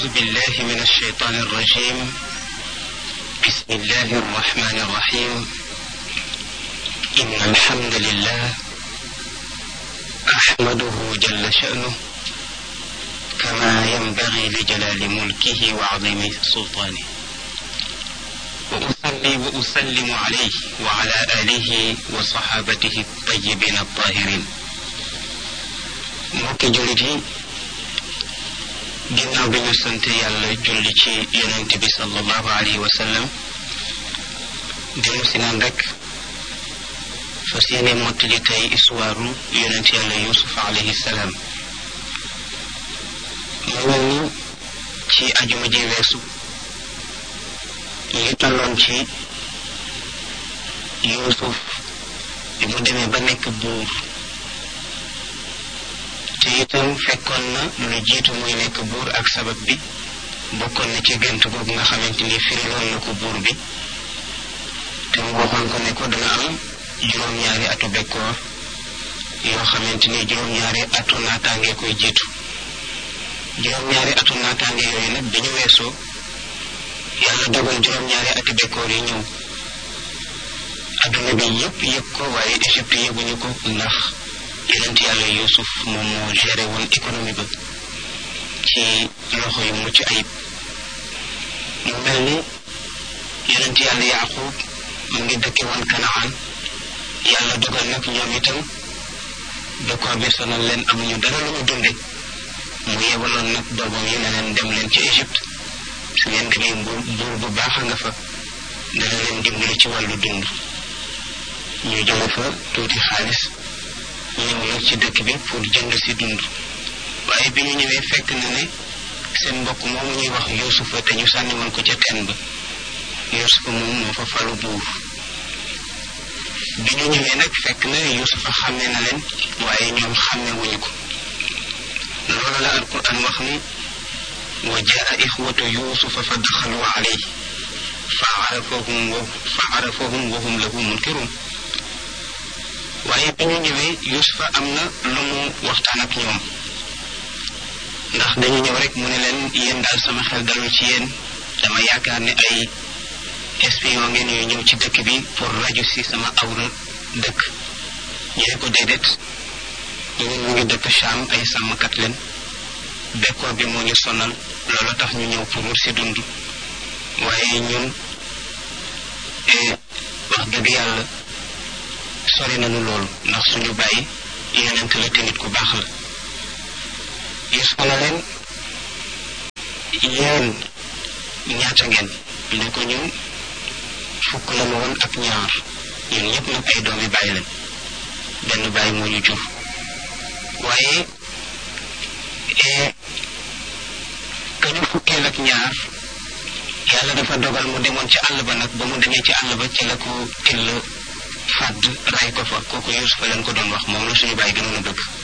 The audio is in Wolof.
بالله من الشيطان الرجيم بسم الله الرحمن الرحيم إن الحمد لله أحمده جل شأنه كما ينبغي لجلال ملكه وعظيم سلطانه وأصلي وأسلم عليه وعلى آله وصحابته الطيبين الطاهرين mbokki jullit yi ginnaaw bi ñu sant yàlla julli ci yonent bi sallallahu alayhi wa sallam dellu si naan rek fas yéene mottali tey histoire yonent yàlla yusuf alayhi salaam mu mel ni ci ajuma ji weesu ngi tolloon ci yusuf bi mu demee ba nekk buur te itam fekkoon na lu jiitu muy nekk buur ak sabab bi bokkoon na ci gént googu nga xamante ni firiloon na ko buur bi te mu waxoon ko ne ko dana am juróom-ñaari atu bekkoor yoo xamante ni juróom-ñaari atu naataange koy jiitu juróom-ñaari atu naataange yooyu nag bi ñu weesoo yàlla dogal juróom-ñaari ati bekkoor yi ñëw adduna bi yëpp yëg ko waaye Égypte yëguñu ko ndax yonent yàlla Yuusuf moom moo géré woon économie ba ci loxo yu mucc ayib mu mel ni yonent yàlla Yaaqub mu ngi dëkke woon Kanaan yàlla dogal nag ñoom itam bekkoor bi sonal leen amuñu dara lu ñu dunde mu yebaloon nag doomam yi ne leen dem leen ci Égypte su ngeen demee buur buur bu baax a nga fa dana leen dimbali ci wàllu dund ñu jële fa tuuti xaalis ñëw nag ci dëkk bi pour jënd si dund waaye bi ñu ñëwee fekk na ne seen mbokk moom ñuy wax yuusufa te ñu sànni woon ko ca teen ba yuusufa moom moo fa falu buur bi ñu ñëwee nag fekk na yuusufa xàmme na leen waaye ñoom xàmme wuñu ko loolu la alquran wax ni wa jaa ixwatu yuusufa fa daxalu alayhi fa arafahum wa fa arafahum wa hum lahu munkirun waaye bi ñu ñëwee Yuusufa am na lu mu waxtaan ak ñoom ndax dañu ñëw rek mu ne leen yéen daal sama xel dalul ci yéen dama yaakaar ne ay espion ngeen yu ñëw ci dëkk bi pour raju si sama awra dëkk ñu ne ko déedéet ñun ñu ngi dëkk Cham ay sàmmkat leen bekkoor bi moo ñu sonal loolu tax ñu ñëw pour wut si dund waaye ñun wax dëgg yàlla sori nañu loolu ndax suñu bàyyi yonent la te nit ku baax la Yuusufa na leen yéen ñaata ngeen ne ko ñun fukk la ma woon ak ñaar ñun ñëpp nag ay doomi bàyyi leen benn bàyyi moo ñu jur waaye ka ñu fukkeel ak ñaar yàlla dafa dogal mu demoon ci àll ba nag ba mu demee ci àll ba ci la ko till fàdd ray ko fa kooku Yuusufa leen ko doon wax moom la suñu bàyyi gënoon a bëgg